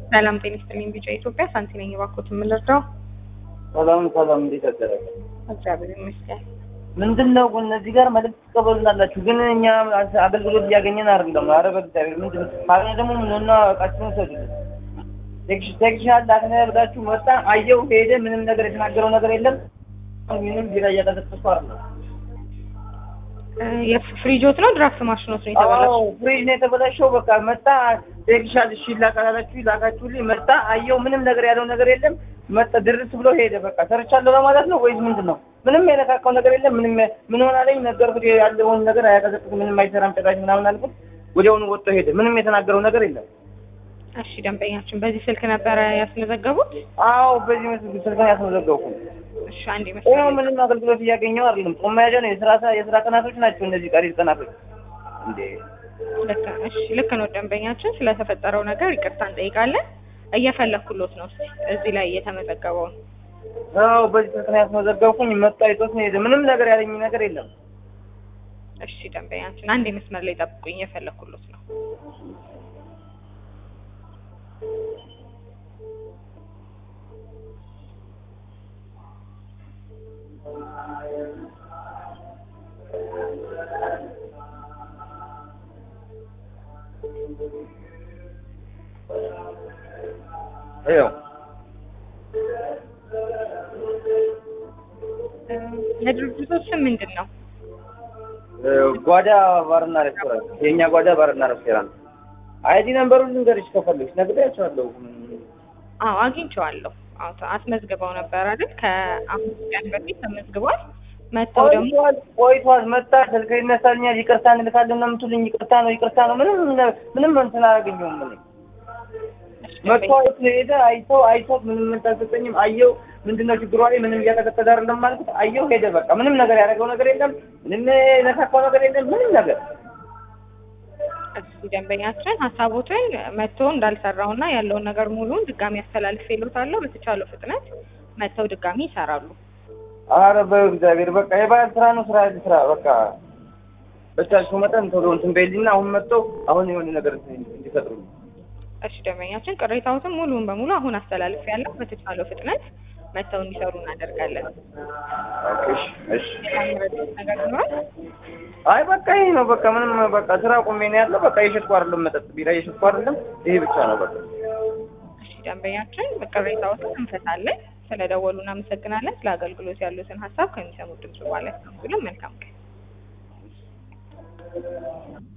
ሰላም ጤና ይስጥልኝ። ቢጫ ኢትዮጵያ ሳንቲ ነኝ። እባክዎት የምንረዳው? ሰላም ሰላም፣ እንዴት አደረገ? እግዚአብሔር ይመስገን። ምንድን ነው ግን እዚህ ጋር መልዕክት ትቀበሉናላችሁ፣ ግን እኛ አገልግሎት እያገኘን አይደለም። ኧረ በእግዚአብሔር ምንድን ነው ካልሆነ ደግሞ ምንና እቃችሁን ሰዱልን። ቴክኒሻል ላክነ ብላችሁ መጣ፣ አየው፣ ሄደ። ምንም ነገር የተናገረው ነገር የለም። ምንም ቢራ እያቀዘቀዝኩ አይደለም። የፍሪጆት ነው ድራፍት ማሽኖት ነው የተበላሸው? አዎ ፍሪጅ ነው የተበላሸው። በቃ መጣ ቴክኒሻል፣ እሺ ላቃላችሁ ላካችሁልኝ፣ መጣ፣ አየው፣ ምንም ነገር ያለው ነገር የለም። መጣ ድርስ ብሎ ሄደ። በቃ ሰርቻለሁ ለማለት ነው ወይስ ምንድን ነው? ምንም የነካካው ነገር የለም። ምንም ምን ሆናለኝ ነገርኩት። ያለውን ነገር አያቀዘቅዝም፣ ምንም አይሰራም ጭራሽ ምናምን አልኩት። ወዲያውኑ ወጥቶ ሄደ። ምንም የተናገረው ነገር የለም። እሺ ደንበኛችን በዚህ ስልክ ነበረ ያስመዘገቡት? አዎ በዚህ መስል ስልክ ነው ያስመዘገብኩት። እሺ አንድ ይኸው ይመስላል። ምንም አገልግሎት እያገኘው አይደለም። ጾም መያዣ ነው። የስራ ሰ- የስራ ቀናቶች ናቸው እነዚህ ቀሪ ቀናቶች እንዴ። ልክ እሺ ልክ ነው ደንበኛችን። ስለተፈጠረው ነገር ይቅርታ እንጠይቃለን። እየፈለኩሎት ነው እስኪ እዚህ ላይ የተመዘገበውን አዎ በዚህ ስልክ ነው ያስመዘገብኩኝ። መጣ አይቶት ነው የሄደ። ምንም ነገር ያለኝ ነገር የለም። እሺ ደንበኛችን አንድ መስመር ላይ ጠብቁኝ፣ እየፈለኩሎት ነው። ይኸው የድርጅቶች ስም ምንድን ነው? ጓዳ ባርና ሬስቶራንት፣ የእኛ ጓዳ ባርና ሬስቶራንት። አይዲ ነምበሩን ልንገርሽ ከፈለግሽ ነግሬያቸዋለሁ። አዎ አግኝቼዋለሁ። አዎ አስመዝግበው ነበር አይደል? ከአምስት ቀን በፊት ተመዝግቧል። መጥተው ደግሞ ቆይቷል ቆይቷል። መጣ ስልክ ይነሳልኛል። ይቅርታ እንልካለን ነው የምትሉኝ። ይቅርታ ነው ይቅርታ ነው። ምንም ምንም እንትን አላገኘሁም እኔ መጥቶ አይቶ ሄደ። አይቶ አይቶት ምንም እንትን አልሰጠኝም። አየው ምንድነው ችግሯ ላይ ምንም እያቀዘቀዘ አይደለም አልኩት። አየው ሄደ። በቃ ምንም ነገር ያደረገው ነገር የለም። ምንም የነካካው ነገር የለም። ምንም ነገር እዚህ ደንበኛችን ሀሳቦትን መጥቶ እንዳልሰራውና ያለውን ነገር ሙሉን ድጋሚ አስተላልፌልዎታለሁ። በተቻለው ፍጥነት መጥተው ድጋሚ ይሰራሉ። አረ በእግዚአብሔር በቃ የባህል ስራ ነው ስራ ስራ በቃ በቻልሽው መጠን ቶሎ እንትን በይልኝና አሁን መጥተው አሁን የሆነ ነገር እንዲፈጥሩ እሺ ደንበኛችን ቅሬታዎትን ሙሉን በሙሉ አሁን አስተላልፌያለሁ። በተቻለው ፍጥነት መጥተው እንዲሰሩ እናደርጋለን። እሺ እሺ ሌላ የሚረዱት ነገር ይኖራል? አይ በቃ ይሄ ነው በቃ ምንም በቃ ስራ ቆሜ ነው ያለው። በቃ የሸጥኩ አይደለም መጠጥ ቢራ የሸጥኩ አይደለም። ይሄ ብቻ ነው በቃ። እሺ ደንበኛችን ቅሬታዎትን እንፈታለን። ስለደወሉ እናመሰግናለን። ስለ አገልግሎት ያሉትን ሀሳብ ከሚሰሙት ድምጽ ማለት ነው። መልካም ቀን